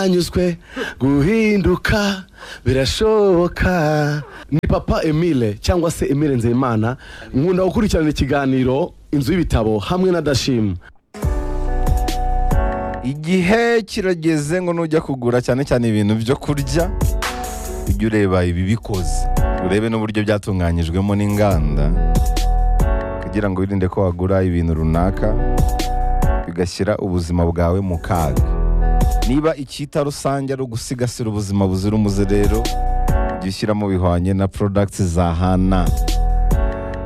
yanyuzwe guhinduka birashoboka ni papa emile cyangwa se emile nzeyimana nkunda gukurikirana ikiganiro inzu y'ibitabo hamwe na dashim igihe kirageze ngo nujya kugura cyane cyane ibintu byo kurya ujye ureba ibi bikoze urebe n'uburyo byatunganyijwemo n'inganda kugira ngo wirinde ko wagura ibintu runaka bigashyira ubuzima bwawe mu kaga niba icyita rusange ari ugusigasira ubuzima buzira umuze rero jya ushyiramo bihwanye na porodagiti za hana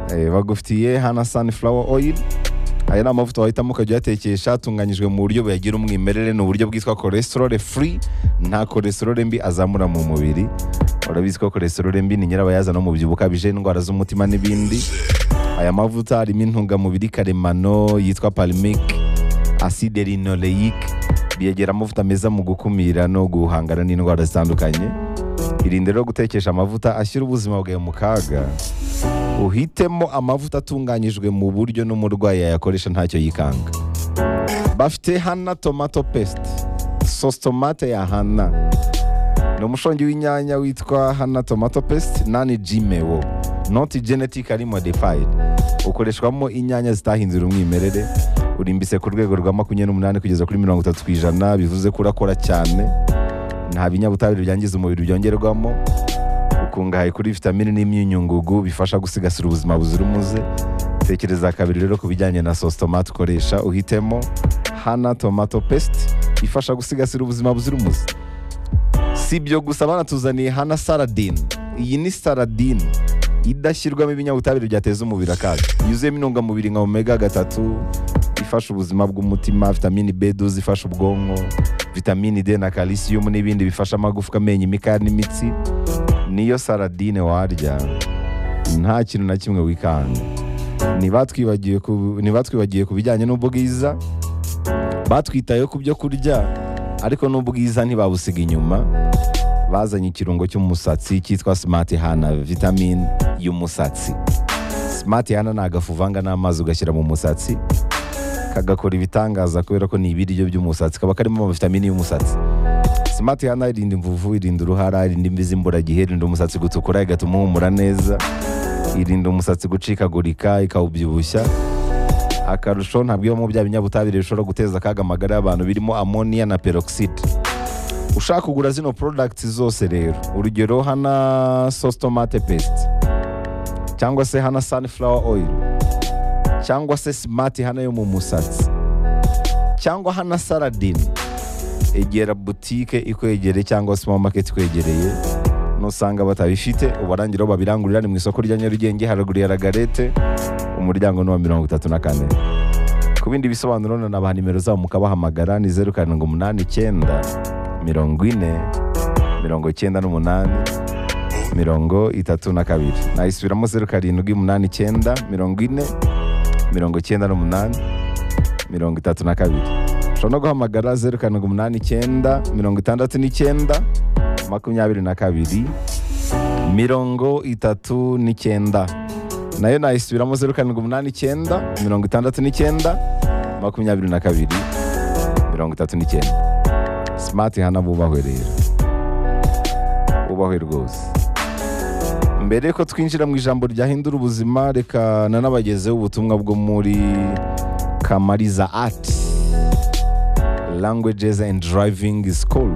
Eh, bagufitiye hana sunflower oil aya ni amavuta wahitamo ukajya uyatekesha atunganyijwe mu buryo buyagira umwimerere ni uburyo bwitwa cholesterol free nta cholesterol mbi azamura mu mubiri urabizi ko cholesterol mbi ni nyirabayazana w'umubyibuho ukabije indwara z'umutima n'ibindi aya mavuta harimo intungamubiri karemano yitwa palmic acide linoleic biyegera amavuta meza mu gukumira no guhangana n'indwara zitandukanye irinde rero gutekesha amavuta ashyira ubuzima bwawe mu kaga uhitemo amavuta atunganyijwe mu buryo n'umurwayi yayakoresha ntacyo yikanga bafite hana tomato pesite sosi tomate ya hana ni umushongi w'inyanya witwa hana tomato pesite nani jimewo noti genetike ari modifayidi ukoreshwamo inyanya zitahinzira umwimerere urimbitse ku rwego rwa makumyabiri n'umunani kugeza kuri mirongo itatu ku ijana bivuze ko urakora cyane nta binyabutabire byangiza umubiri byongerwamo ukungahaye kuri vitamini n'imyunyungugu bifasha gusigasira ubuzima buzira umuze tekereza kabiri rero ku bijyanye na sosi tomate ukoresha uhitemo hana tomato pesite ifasha gusigasira ubuzima buzira umuze si ibyo gusa banatuzaniye hana saradini iyi ni saradini idashyirwamo ibinyabutabire byateza umubiri akaga yuzuyemo intungamubiri nka omega gatatu ifasha ubuzima bw'umutima vitamini b12 ifasha ubwonko vitamini d na calcium n'ibindi bifasha amagufwa amenyo imikaya n'imitsi niyo saradine warya nta kintu na kimwe wikanga ntibatwibagiwe ku ntibatwibagiwe ku bijyanye n'ubwiza batwitayeho ku byo kurya ariko n'ubwiza ntibabusiga inyuma bazanye ikirungo cy'umusatsi cyitwa smart hana vitamine y'umusatsi smart hana ni agafu uvanga n'amazi ugashyira mu musatsi kagakora ibitangaza kubera ko ni ibiryo by'umusatsi kaba karimo amavitamini y'umusatsi smart hana irinda imvuvu irinda uruhara irinda imvi z'imburagihe irinda umusatsi gutukura igatuma uhumura neza irinda umusatsi gucikagurika ikawubyibushya akarusho ntabwo ibamo bya binyabutabire bishobora guteza akaga amagara y'abantu birimo amoniya na peroxide ushaka kugura zino porodagiti zose rero urugero hana sositomate pesite cyangwa se hana sunflower oil cyangwa se simati hana yo mu musatsi cyangwa hana saradini egera butike ikwegereye cyangwa se maketi ikwegereye nusanga batabifite ubarangira aho babirangurira ni mu isoko rya nyarugenge haruguru ya ragarete umuryango ni uwa mirongo itatu na kane ku bindi bisobanuro na nabaha nimero zabo mukabahamagara ni zeru karindwi umunani icyenda mirongo ine mirongo icyenda n'umunani mirongo itatu na kabiri nayisubiramo zeru karindwi umunani icyenda mirongo ine mirongo icyenda n'umunani mirongo itatu na kabiri ushobora no guhamagara zeru karindwi umunani icyenda mirongo itandatu n'icyenda makumyabiri na kabiri mirongo itatu n'icyenda nayo nayisubiramo zeru karindwi umunani icyenda mirongo itandatu n'icyenda makumyabiri na kabiri mirongo itatu n'icyenda simati hana bubahwe rero bubahwe rwose mbere ko twinjira mu ijambo ryahindura ubuzima reka nanabagezeho ubutumwa bwo muri kamariza ati languages and driving school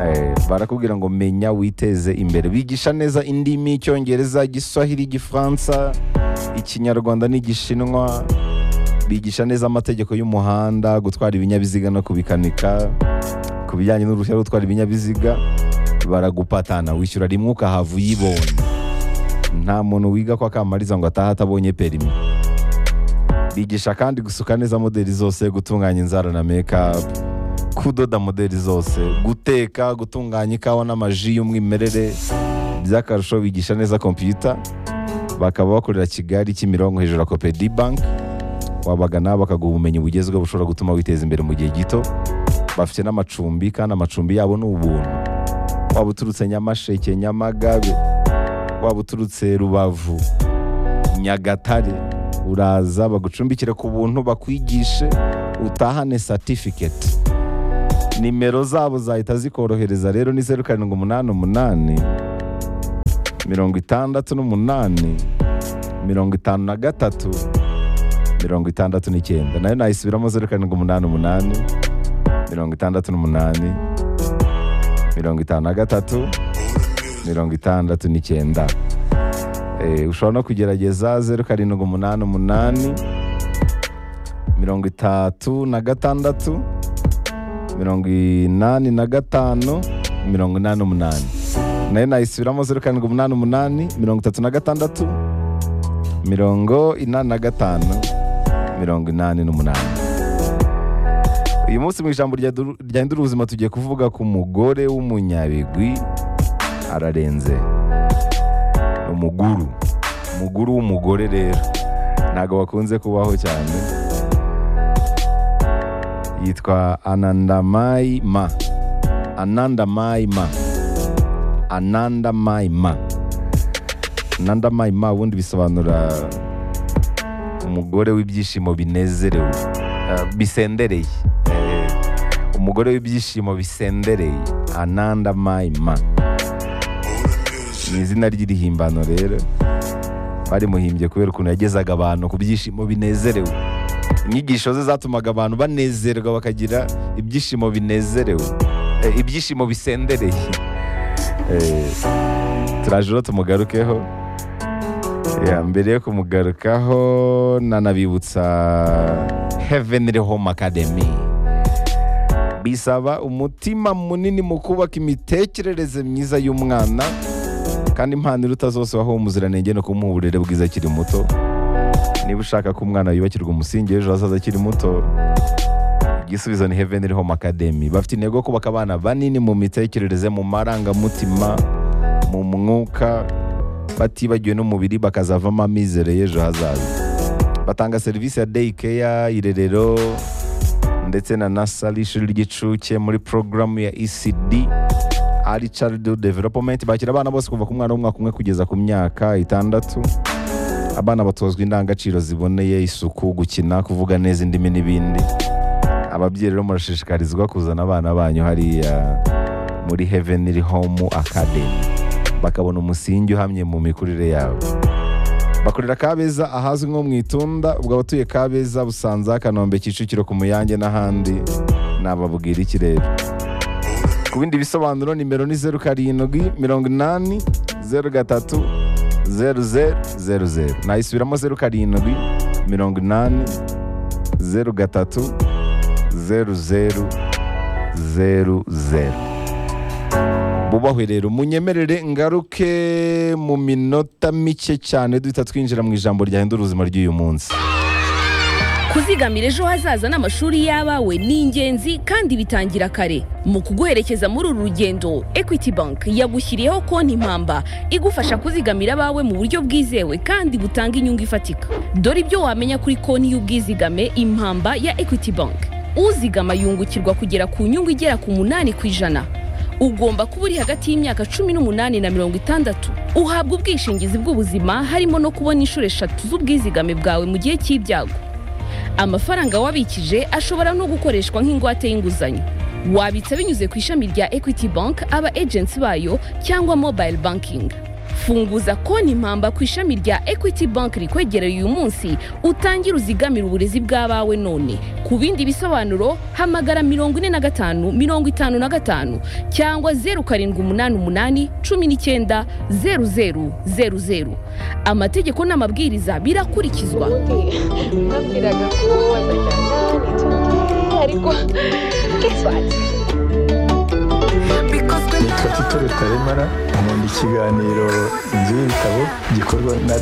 Eh, barakubwira ngo menya witeze imbere bigisha neza indimi icyongereza igiswahili igifaransa ikinyarwanda n'igishinwa bigisha neza amategeko y'umuhanda gutwara ibinyabiziga no kubikanika ku bijyanye n'uruhushya rwo gutwara ibinyabiziga baragupatana wishyura rimwe ukahava uyibonye nta muntu wiga ko akamariza ngo ataha atabonye perimi bigisha kandi gusuka neza modeli zose gutunganya inzara na mekapu kudoda modeli zose guteka gutunganya ikawa n'amaji y'umwimerere by'akarusho bigisha neza kompiyuta bakaba bakorera kigali kimironko hejuru ya kopedi banki wabagana bakaguha ubumenyi bugezweho bushobora gutuma witeza imbere mu gihe gito bafite n'amacumbi kandi amacumbi yabo ni ubuntu waba uturutse nyamasheke nyamagabe waba uturutse rubavu nyagatare uraza bagucumbikire ku buntu bakwigishe utahane satifiketi nimero zabo zahita zikorohereza rero ni zeru karindwi umunani umunani mirongo itandatu n'umunani mirongo itanu na gatatu mirongo itandatu n'icyenda nayo nayisubiramo zeru karindwi umunani umunani mirongo itandatu n'umunani mirongo itanu na gatatu mirongo itandatu n'icyenda Eh, ushobora no kugerageza zeru karindwi umunani umunani mirongo itatu na gatandatu mirongo inani na gatanu mirongo inani n'umunani nayo nayisubiramo zeru karindwi umunani umunani mirongo itatu na gatandatu mirongo inani na gatanu mirongo inani n'umunani uyu munsi mu ijambo rya du- ryahindura ubuzima tugiye kuvuga ku mugore w'umunyabigwi ararenze ni umuguru umuguru w'umugore rero ntabwo bakunze kubaho cyane yitwa anandamayi ma anandamayi ma anandamayi ma anandamayi ma ubundi bisobanura umugore w'ibyishimo binezerewe eh, bisendereye Eh, umugore w'ibyishimo bisendereye anandamayi ma ni izina ry'irihimbano rero barimuhimbye kubera ukuntu yagezaga abantu ku byishimo binezerewe inyigisho ze zatumaga abantu banezerwa bakagira ibyishimo binezerewe Eh, ibyishimo bisendereye Eh, turaje rero tumugarukeho Ya, mbere yo kumugarukaho nanabibutsa heavenly home academy bisaba umutima munini mu kubaka imitekerereze myiza y'umwana kandi impano iruta zose waho umuziranenge no kumuha uburere bwiza akiri muto niba ushaka ko umwana yubakirwa umusingi w'ejo hazaza akiri muto igisubizo ni heaven home academy bafite intego yo kubaka abana banini mu mitekerereze mu marangamutima mu mwuka batibagiwe n'umubiri bakazavamo amizero y'ejo hazaza batanga serivisi ya day care irerero ndetse na nasari ishuri ry'inshuke muri porogaramu ya ecd ari childhood development bakira abana bose kuva ku mwana w'umwaka umwe kugeza ku myaka itandatu abana batozwa indangagaciro ziboneye isuku gukina kuvuga neza indimi n'ibindi ababyeyi rero murashishikarizwa kuzana abana banyu hariya muri heaven home academy bakabona umusingi uhamye mu mikurire yabo bakorera kabeza ahazwi nko mu itunda ubwo abatuye kabeza busanza kanombe kicukiro ku muyange n'ahandi nababwira ikirere ku bindi bisobanuro nimero ni zeru karindwi mirongo inani zeru gatatu zeru zeru zeru zeru nayisubiramo zeru karindwi mirongo inani zeru gatatu zeru zeru zeru zeru bubahwe rero munyemerere ngaruke mu minota mike cyane duhita twinjira mu ijambo ryahindura ubuzima ry'uyu munsi kuzigamira ejo hazaza n'amashuri y'abawe ni ingenzi kandi bitangira kare mu kuguherekeza muri uru rugendo equity bank yagushyiriyeho konti impamba igufasha kuzigamira abawe mu buryo bwizewe kandi butanga inyungu ifatika dore ibyo wamenya kuri konti y'ubwizigame impamba ya equity bank uzigama yungukirwa kugera ku nyungu igera ku munani ku ijana ugomba kuba uri hagati y'imyaka cumi n'umunani na mirongo itandatu uhabwa ubwishingizi bw'ubuzima harimo no kubona inshuro eshatu z'ubwizigame bwawe mu gihe cy'ibyago amafaranga wabikije ashobora no gukoreshwa nk'ingwate y'inguzanyo wabitsa binyuze ku ishami rya equity bank aba agency bayo cyangwa mobile banking funguza konti impamba ku ishami rya equity bank rikwegereye uyu munsi utangire uzigamire uburezi bw'abawe none ku bindi bisobanuro hamagara mirongo ine na gatanu mirongo itanu na gatanu cyangwa zeru karindwi umunani umunani cumi n'icyenda zeru zeru zeru zeru amategeko n'amabwiriza birakurikizwa nabwiraga ko wazajyana ariko kiswati nitwa tito rutaremara nkunda ikiganiro inzu y'ibitabo gikorwa na